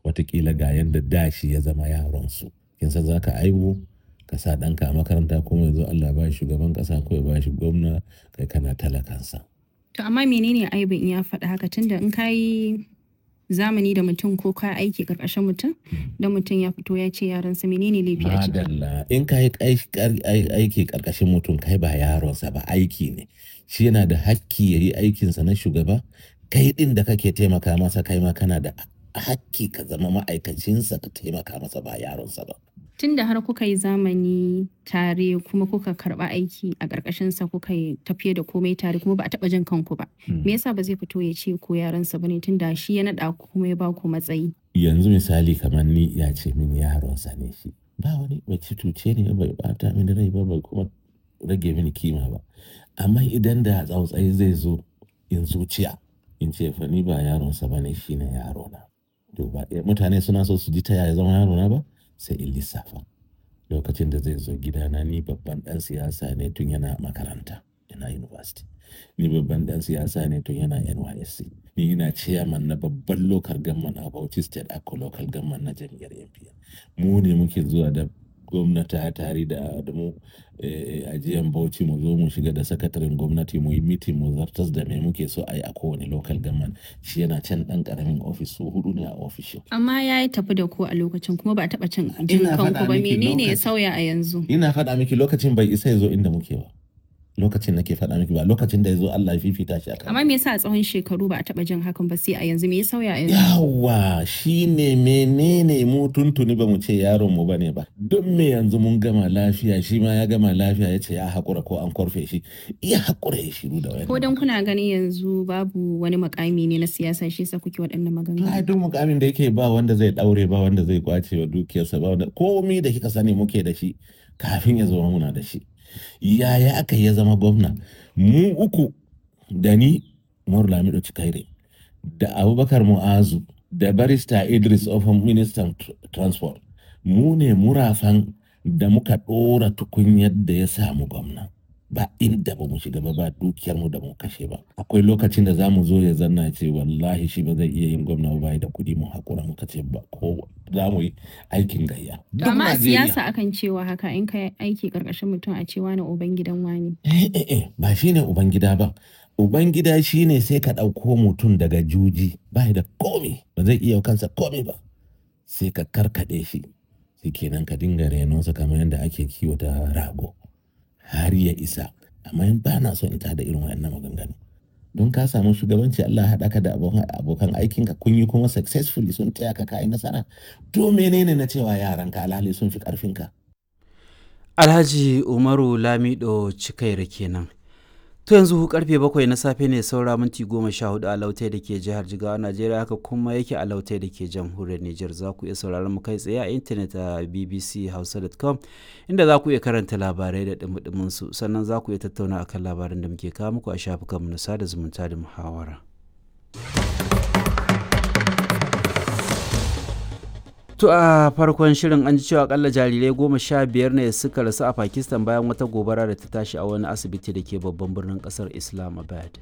watakila ga yadda dashi ya zama yaronsu kin san za ka aiwu ka sa ɗanka a makaranta kuma yanzu Allah ba shi shugaban ƙasa ko ya ba shi gwamna kai kana talakansa. To amma menene aibin in ya faɗi haka tunda in ka yi zamani da mutum ko ka aiki ƙarƙashin mutum da mutum ya fito ya ce yaransa menene laifi a ciki. Madalla in ka yi aiki ƙarƙashin mutum kai ba yaronsa ba aiki ne shi yana da hakki ya yi aikinsa na shugaba kai ɗin da kake taimaka masa kai ma kana da hakki ka zama ma'aikacinsa ka taimaka masa ba yaronsa ba. Tun da har kuka yi zamani tare kuma kuka karɓa aiki a ƙarƙashinsa kuka yi tafiye da komai tare kuma ba a taɓa jin kanku ba. Me yasa ba zai fito ya ce ko yaransa ba ne tun da shi ya naɗa ku kuma ya ba ku matsayi. Yanzu misali kamar ni ya ce min yaronsa ne shi. Ba wani bai ci tuce ne bai bata mini rai ba bai kuma rage mini kima ba. Amma idan da tsautsayi zai zo in zuciya in ce fa ni ba yaronsa ba ne shi ne yarona. To ba mutane suna so su ji ta yaya zama yarona ba? sai in lissafa lokacin da zai zo gidana ni babban dan siyasa ne tun yana makaranta yana university ni babban dan siyasa ne tun yana nysc ni ina chairman na babban local government a bauchi state ako local government na jam'iyyar npn mu ne muke zuwa da gwamnati tare da mu ajiyan bauchi mu zo mu shiga da sakataren gwamnati mu yi mitin mu zartas da me muke so a yi a kowane local government shi yana can dan karamin ofis su hudu ne a ofishin. Amma ya yi tafi da ku a lokacin kuma ba a taɓa cin jin kanku ba menene ya sauya a yanzu. Ina faɗa miki lokacin bai isa ya zo inda muke ba. lokacin nake faɗa miki ba lokacin da ya zo Allah ya fifita shi akan Amma me yasa a tsawon shekaru ba a taɓa jin hakan ba sai a yanzu me ya sauya a yanzu? yawa shine menene mu tuntuni ba mu ce yaron mu bane ba don me yanzu mun gama lafiya shi ma ya gama lafiya ya ce ya haƙura ko an korfe shi iya haƙura ya shiru da wani Ko dan kuna ganin yanzu babu wani makami ne na siyasa shi yasa kuke waɗannan maganganu. ai duk mukamin da yake ba wanda zai daure ba wanda zai kwace wa dukiyarsa ba wanda komai da kika sani muke da shi kafin ya zama muna da shi yaya aka ya zama gwamna mu uku da ni Umaru Lamido Cikaire da Abubakar Mu'azu da barista Idris Ofan ministan tr- transport mu ne murafan da muka ɗora tukunyar da ya samu gwamna ba inda ba mu shiga ba ba dukiyarmu da mu kashe ba akwai lokacin da za mu zo ya zanna ce wallahi shi ba zai iya yin gwamna ba bai da kuɗi mu haƙura muka ce ba ko za mu yi aikin gayya To Duk amma a Najeriya- siyasa akan cewa haka in ka aiki karkashin mutum a cewa na uban gidan wani. Eh, eh, eh, ba shi ne Ubangida ba. Ubangida shi ne sai ka ɗauko mutum daga juji ba da komi ba zai iya kansa komi ba. Sai ka karkaɗe shi, sai kenan ka dinga renonsa kamar yadda ake kiwata rago har ya isa. Amma in ba na so in tada irin waɗannan maganganu. Don ka samu shugabanci Allah ya haɗa ka da abokan abokan aikinka kun yi kuma successfully sun taya ka kayi nasara. To menene na cewa yaranka alhali sun fi ƙarfinka? Alhaji Umaru Lamido Cikaira kenan. To yanzu karfe bakwai na safe ne saura minti goma sha hudu a lautai da ke jihar Jigawa Najeriya haka kuma yake a lautai da ke jamhuriyar Nijar za ku iya sauraron mu kai tsaye a intanet a bbchausa.com inda za ku iya karanta labarai da dumudumin su sannan za ku iya tattauna akan labaran da muke kawo muku a shafukanmu na sada zumunta da muhawara. To a farkon shirin an ji cewa akalla jarirai goma sha biyar ne suka rasu a Pakistan bayan wata gobara da ta tashi a wani asibiti da ke babban birnin kasar Islamabad.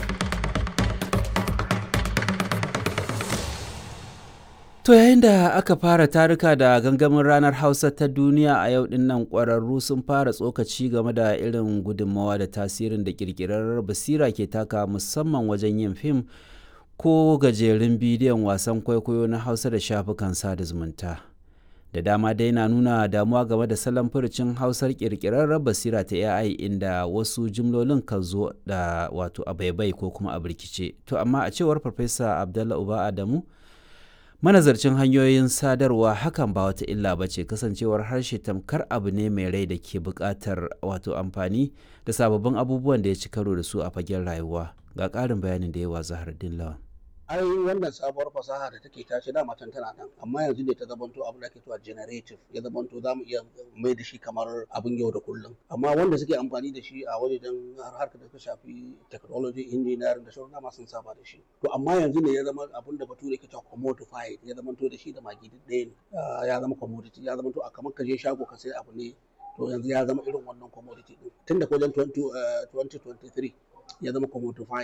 To yayin da aka fara taruka da gangamin ranar Hausa ta duniya a yau din nan ƙwararru sun fara tsokaci game da irin gudunmawa da tasirin da ƙirƙirar basira ke taka musamman wajen yin fim ko gajerun bidiyon wasan kwaikwayo na hausa da shafukan sada zumunta da dama dai na nuna damuwa game da salon furucin hausar kirkirarren basira ta ai inda wasu jimlolin kan zo da wato a baibai ko kuma a birkice to amma a cewar farfesa abdallah uba adamu manazarcin hanyoyin sadarwa hakan ba wata illa ba ce kasancewar harshe tamkar abu ne mai rai da ke buƙatar wato amfani da sababbin abubuwan da ya ci karo da su a fagen rayuwa ga ƙarin bayanin da yawa zahardin lawan ai wannan sabuwar fasaha da take tashi da matan tana nan amma yanzu ne ta zamanto abin da ake cewa generative ya zamanto za mu iya mai da shi kamar abin yau da kullum amma wanda suke amfani da shi a wajen harkar da ta shafi technology engineering da sauran dama sun saba da shi to amma yanzu ne ya zama abin da bature ke cewa commodified ya zamanto da shi da magi duk ɗaya ne Ah, ya zama commodity ya zamanto a kamar ka je shago ka sai abu ne to yanzu ya zama irin wannan commodity din tun da wajen 20, eh, 2023 ya zama commodified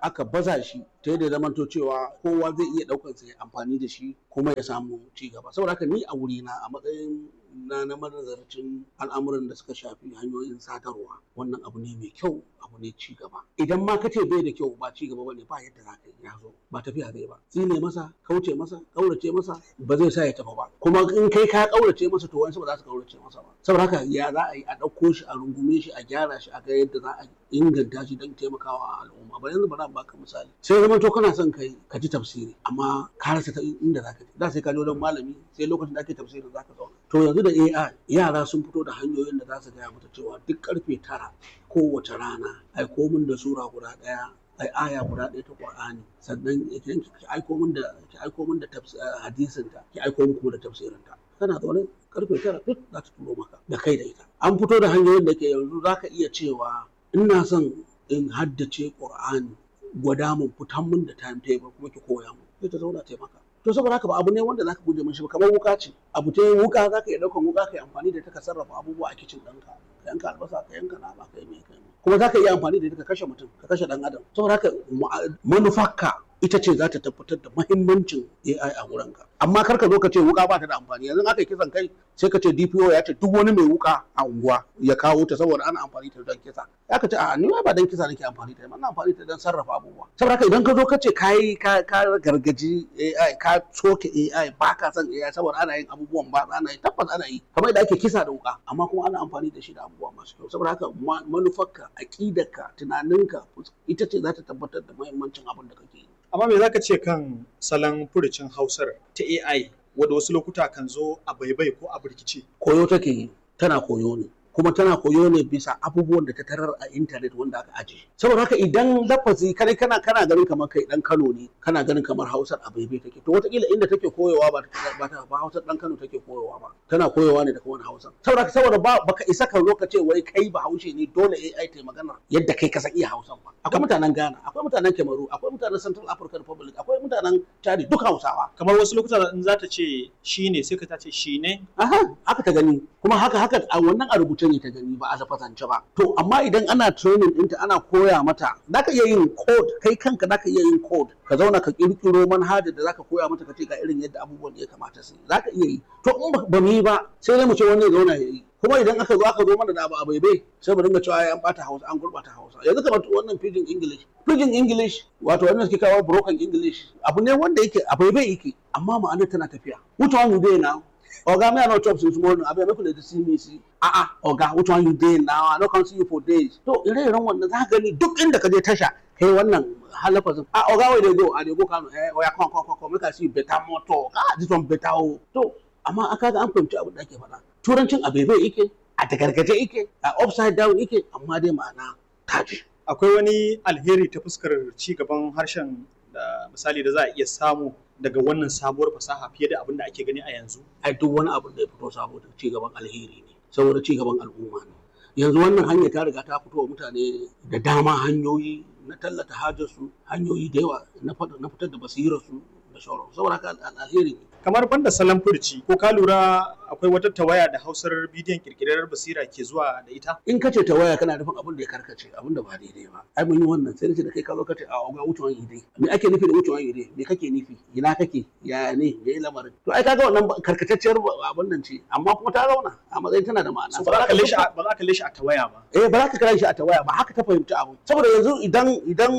aka baza shi ta yadda zamanto cewa kowa zai iya ɗaukar sa ya amfani da shi kuma ya samu ci gaba saboda haka ni a wurina a matsayin na na manazarcin al'amuran da suka shafi hanyoyin sadarwa wannan abu ne mai kyau abu ne ci gaba idan ma ka ce bai da kyau ba ci gaba bane ba yadda za ka yi ya zo ba tafiya zai ba tsine masa kauce masa kaurace masa ba zai sa ya tafi ba kuma in kai ka kaurace masa to wani ba za su kaurace masa ba saboda haka ya za a yi a ɗauko shi a rungume shi a gyara shi a ga yadda za a inganta shi don taimakawa al'umma ba yanzu ba za baka misali sai zama to kana son kai ka ji tafsiri amma ka rasa ta inda za ka je da sai ka je wajen malami sai lokacin da ake tafsirin za ka zauna to yanzu da AI yara sun fito da hanyoyin da za su gaya mata cewa duk karfe tara kowace rana aiko min da sura guda ɗaya ai aya guda ɗaya ta Qur'ani sannan ki aiko min da ki aiko min da hadisin ta ki aiko min da tafsirin ta kana zaune karfe tara duk za ta turo maka da kai da ita an fito da hanyoyin da ke yanzu za ka iya cewa ina son in haddace Qur'ani gwada mun fitan mun da timetable kuma ki koya mun sai ta zauna taimaka to saboda haka ba abu ne wanda zaka guje mishi ba kamar wuka ce abu ta wuka zaka iya daukan wuka kai amfani da ita ka sarrafa abubuwa a kicin ɗinka ka yanka albasa ka yanka nama ka yi mai kai kuma zaka iya amfani da ita ka kashe mutum ka kashe dan adam saboda haka manufarka ita ce za ta tabbatar da mahimmancin AI a wurinka amma kar ka zo ka ce wuka ba ta da amfani yanzu aka yi kisan kai sai ka ce DPO ya ce duk wani mai wuka a unguwa ya kawo ta saboda ana amfani ta don kisa ya ka ce a ni ba dan kisa nake amfani ta ba amfani ta don sarrafa abubuwa saboda haka idan ka zo ka ce kai ka ka gargaji AI ka soke AI ba ka son AI saboda ana yin abubuwan ba ana yi tabbas ana yi kamar da ake kisa da wuka amma kuma ana amfani da shi da abubuwa masu kyau saboda haka manufarka aqidarka tunaninka ita ce za ta tabbatar da mahimmancin abin da kake yi amma me zaka ce kan salon furucin hausar ta AI wadda wasu lokuta kan zo a baibai ko a birkice koyo take yi tana koyo ne kuma tana koyo ne bisa abubuwan da ta tarar a intanet wanda aka aje saboda haka idan lafazi kai kana kana ganin kamar kai dan Kano ne kana ganin kamar Hausar a baibai take to wataƙila inda take koyowa ba ba ta ba Hausar dan Kano take koyowa ba tana koyowa ne daga wani Hausa saboda haka saboda ba baka isa ka zo ka ce wai kai ba Haushe ne dole AI ta magana yadda kai ka san iya Hausan ba akwai mutanen Ghana akwai mutanen Cameroon akwai mutanen Central African Republic akwai mutanen Chad duk Hausawa kamar wasu lokuta in za ta ce shi ne sai ka ta ce shi ne aha haka ta gani kuma haka haka a wannan a rubuce ne ta gani ba a lafazance ba to amma idan ana training ɗinta ana koya mata zaka iya yin code kai kanka zaka iya yin code ka zauna ka kirkiro manhajar da zaka koya mata ka ce ga irin yadda abubuwan ya kamata su yi zaka iya yi to in ba mu yi ba sai dai mu ce wani ya zauna ya yi kuma idan aka zo aka zo mana da abu a baibai sai mu dinga cewa an bata hausa an gurbata hausa yanzu kamar wannan pidgin english pidgin english wato wannan suke kawo broken english abu ne wanda yake a baibai yake amma ma'anar tana tafiya which one you dey now oga me i no chop since morning abeg make una dey see me see ah ah oga which one you dey now i no come see you for days to ire-iren wannan za ka gani duk inda ka je tasha kai wannan halafazin ah oga where dey go i dey go kano eh oya come come come come make i see better motor ah this one better o to amma aka ga an fahimci abin da ake faɗa turancin a bebe yake a tagargaje yake a upside down yake amma dai ma'ana taji akwai wani alheri ta fuskar ci gaban harshen da misali da za a iya samu daga wannan sabuwar fasaha fiye da abin da ake gani a yanzu ai duk wani abin da ya fito saboda ci gaban alheri ne saboda ci gaban al'umma ne yanzu wannan hanya ta riga ta fito wa mutane da dama hanyoyi na tallata hajarsu hanyoyi da yawa na fitar da basirarsu da sauransu saboda haka alheri ne kamar banda salon furci ko ka lura akwai wata tawaya da hausar bidiyon kirkirar basira ke zuwa da ita in ka ce tawaya kana nufin abin da ya karkace abin da ba daidai ba ai mun yi wannan sai nace da kai ka zo ka ce a ga wucewan ide me ake nufi da wucewan ide me kake nufi ina kake ya ne me yi lamarin to ai kaga wannan karkatacciyar abin nan ce amma kuma ta zauna a matsayin tana da ma'ana ba za ka kalle shi ba za ka kalle shi a tawaya ba eh ba za ka kalle shi a tawaya ba haka ta fahimci abu saboda yanzu idan idan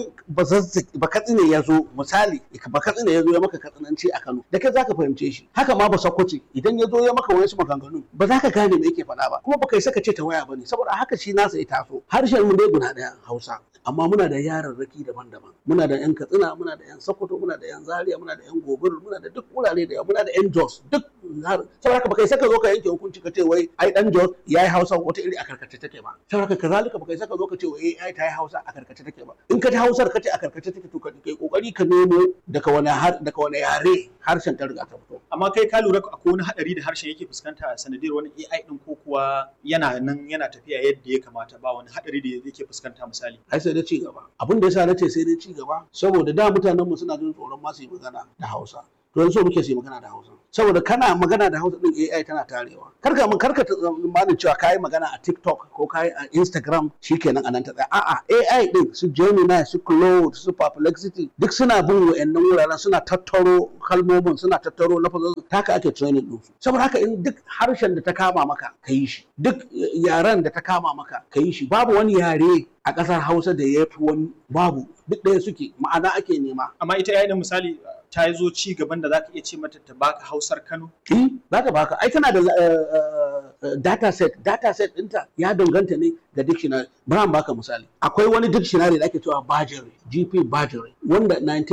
ba katsine ya zo misali ba katsine ya zo ya maka katsinanci a Kano da kai za ka fahimce shi haka ma ba sakwace idan ya zo ya maka wasu maganganu ba za ka gane me yake faɗa ba kuma ba kai saka ce ta waya bane saboda haka shi nasa ya taso harshen mu dai guda ɗaya Hausa amma muna da yararraki daban-daban muna da yan Katsina muna da yan Sokoto muna da yan Zaria muna da yan Gobir muna da duk wurare da yawa muna da yan Jos duk saboda haka ba kai saka zo ka yanke hukunci ka ce wai ai dan Jos yayi Hausa wata iri a karkace take ba saboda haka kazalika ba kai saka zo ka ce wai ai ta yi Hausa a karkace take ba in ka ji Hausar ka ce a karkace take to kai kokari ka nemo daga wani daga wani yare harshen ta riga ta fito amma kai ka lura akwai wani hadari da harshen yake fuskanta sanadiyar wani AI din ko kuwa yana nan yana tafiya yadda ya kamata ba wani hadari da yake fuskanta misali ai sai da ci gaba abin da yasa nace sai dai ci gaba saboda da mutanen mu suna jin tsoron ma su yi magana da Hausa to yanzu muke su yi magana da Hausa saboda kana magana da hausa din AI tana tarewa karka mun karka tsammanin cewa kayi magana a TikTok ko kayi a Instagram shikenan anan ta tsaya a'a AI din su Gemini su Claude su Perplexity duk suna bin wayannan wuraren suna tattaro kalmomin suna tattaro lafazin haka ake training din su saboda haka in duk harshen da ta kama maka ka yi shi duk yaren da ta kama maka ka yi shi babu wani yare a ƙasar Hausa da ya fi wani babu duk ɗaya suke ma'ana ake nema amma ita AI din misali ta zo ci gaban da zaka iya ce mata ta baka Hausar Kano Eh, za ta baka. Ai tana da uh, data set. Data set ɗinta ya danganta ne ga dictionary. Bari in baka misali. Akwai wani dictionary da ake cewa Bajere, GP Bajere, wanda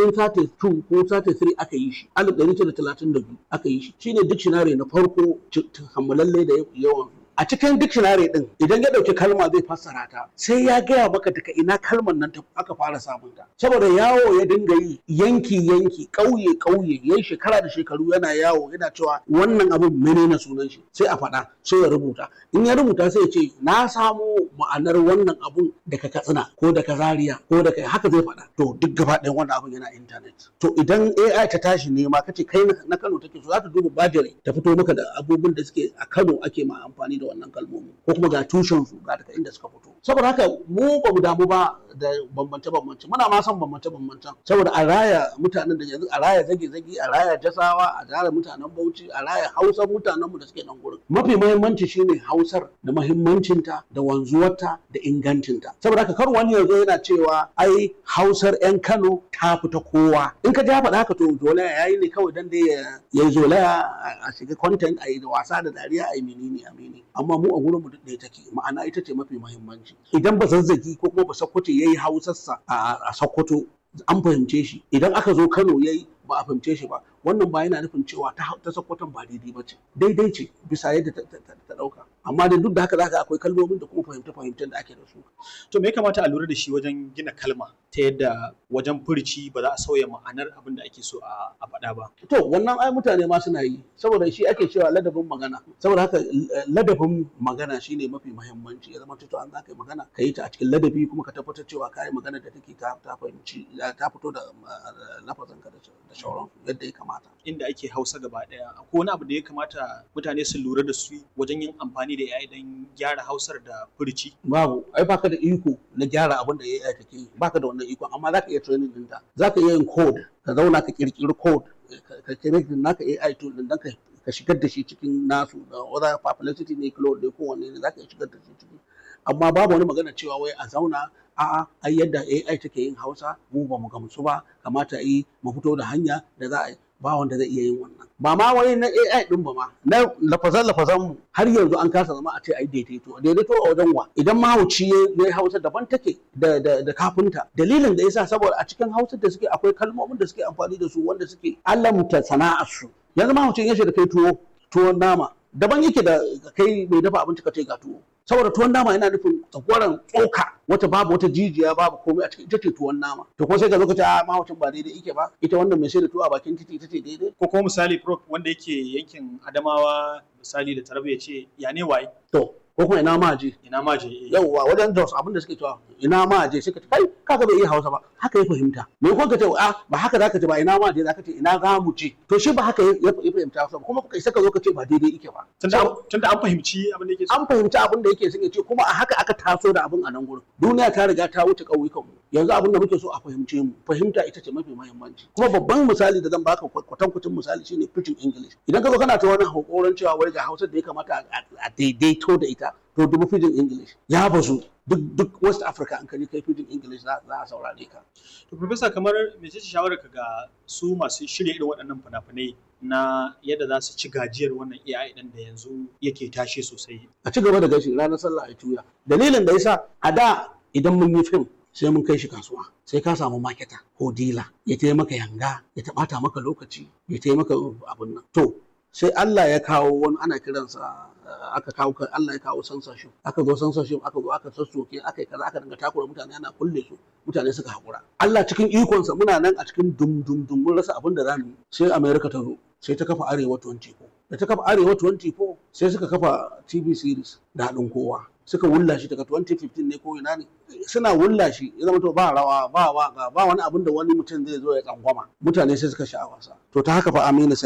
1932 ko 33 aka yi shi, 1932 aka yi shi. Shine dictionary na farko kammalalle da yawan a cikin dictionary din idan ya dauki kalma zai fassara ta sai ya gaya maka daga ina kalmar nan aka fara samun ta saboda yawo ya dinga yi yanki yanki kauye kauye yayi shekara da shekaru yana yawo yana cewa wannan abun menene sunan shi sai a faɗa sai ya rubuta in ya rubuta sai ya ce na samo ma'anar wannan abun daga katsina ko daga zaria ko daga haka zai faɗa to duk gaba ɗayan wannan abun yana internet to idan AI ta tashi nema kace kai na Kano take so za ta duba bajire ta fito maka da abubuwan da suke a Kano ake ma amfani da wannan kalmomi ko kuma ga tushen su ga daga inda suka fito saboda haka mu ba mu damu ba da bambance bambance muna ma son bambance bambance saboda a raya mutanen da yanzu a raya zage zage a raya jasawa a raya mutanen Bauchi a raya Hausar mutanen mu da suke nan gurin mafi muhimmanci shine Hausar da muhimmancinta da wanzuwarta da ingancinta saboda haka kar wani yanzu yana cewa ai Hausar 'yan Kano ta fita kowa in ka ja faɗa haka to zolaya yayi ne kawai dan dai ya yi zolaya a shiga content a yi da wasa da dariya a yi menene a menene amma mu a gurin mu ɗaya take ma'ana ita ce mafi muhimmanci idan ba zazzagi ko kuma ba sakkwato yayi hausarsa a sakkwato an fahimce shi idan aka zo Kano yayi ba a fahimce shi ba wannan ba yana nufin cewa ta ta sakkwaton ba daidai ba ce daidai ce bisa yadda ta ɗauka amma da duk da haka zaka akwai kalmomin da kuma fahimta fahimtar da ake da su to me ya kamata a lura da shi wajen gina kalma ta yadda wajen furici ba za a sauya ma'anar abin da ake so a faɗa ba to wannan ai mutane ma suna yi saboda shi ake cewa ladabin magana saboda haka ladabin magana shine mafi muhimmanci ya zama to an za ka yi magana ka yi ta a cikin ladabi kuma ka tabbatar cewa ka yi magana da take ta fahimci ta fito da lafazin ka da shauran yadda ya kamata inda ake hausa gaba daya akwai wani abu da ya kamata mutane su lura da su wajen yin amfani da AI don gyara hausar da furici babu ai baka da iko na gyara abin da AI take yi baka da wannan iko amma zaka iya training ɗinta zaka iya yin code ka zauna ka kirkiri code ka kirkiri naka AI tool din dan ka ka shigar da shi cikin nasu da whether publicity ne cloud ne kowanne ne zaka iya shigar da shi ciki amma babu wani magana cewa wai a zauna a'a ai yadda AI take yin Hausa mu ba mu gamsu ba kamata yi mu fito da hanya da za a yi ba wanda zai iya yin wannan ba ma wai na AI din ba ma na lafazan lafazan mu har yanzu an kasa zama a ce ai daidaito daidaito a wajen wa idan mahauci ya Hausa daban take da da da kafinta dalilin da yasa saboda a cikin Hausa da suke akwai kalmomin da suke amfani da su wanda suke alamta sana'ar su yanzu mahaucin ya da kai tuwo tuwon nama daban yake da kai mai dafa abinci ka ce ga tuwo saboda tuwon nama yana nufin tsakwaran tsoka wata babu wata jijiya babu komai a cikin ita ce tuwon nama to kuma sai ka zo ka ce a mahaucin ba daidai yake ba ita wannan mai sai da tuwo a bakin titi ita ce daidai ko kuma misali prof wanda yake yankin Adamawa misali da Taraba ya ce ya ne waye to ko kuma ina ma je ina ma je yauwa wajen Jos abin da suke cewa ina ma je suka ce kai kaga bai iya Hausa ba haka ya fahimta me ko ka ce a ba haka zaka ce ba ina ma je zaka ce ina za mu je to shi ba haka ya fahimta Hausa ba kuma kai saka zo ka ce ba daidai yake ba tunda an fahimci abin da yake an fahimci abin da yake suke ce kuma a haka aka taso da abin a nan gurin duniya ta riga ta wuce ƙauyukan mu yanzu abin da muke so a fahimce mu fahimta ita ce mafi muhimmanci kuma babban misali da zan baka kwatankwacin misali shine pidgin english idan ka zo kana ta wani hakoran cewa wai ga Hausa da ya kamata a daidaito da ita to dubu pidgin english ya bazu duk duk west africa an kaji kai pidgin english za a saurare ka to professor kamar me ce shawarar ka ga su masu shirya irin waɗannan fina-finai na yadda za su ci gajiyar wannan AI ɗin da yanzu yake tashe sosai a ci gaba da gashi ranar sallah a tuya dalilin da yasa a da idan mun yi fim sai mun kai shi kasuwa sai ka samu maketa ko dila ya taya maka yanga ya taɓata maka lokaci ya taya maka abun nan to sai Allah ya kawo wani ana kiransa aka kawo Allah ya kawo censorship aka zo censorship aka zo aka sassoke aka yi kaza aka dinga takura mutane ana kulle su mutane suka haƙura Allah cikin ikonsa muna nan a cikin dum dum dum mun rasa abin da za mu yi sai America ta zo sai ta kafa Arewa 24 da ta kafa Arewa 24 sai suka kafa TV series da haɗin kowa suka wulla shi daga 2015 ne ko ina ne suna wulla shi ya zama to ba rawa ba waka ba wani abin da wani mutum zai zo ya tsangwama mutane sai suka sha wasa to ta haka fa Aminu Saira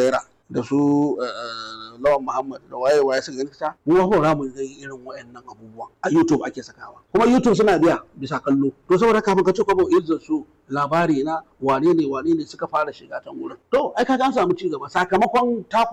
da su lawan muhammad da waye waye suka gani ta mu ba za mu ga irin wayannan abubuwan a youtube ake sakawa kuma youtube suna biya bisa kallo to saboda kafin ka ce kwabo izzar su labari na wane ne wane ne suka fara shiga ta wurin to ai kaga an samu ci gaba sakamakon taku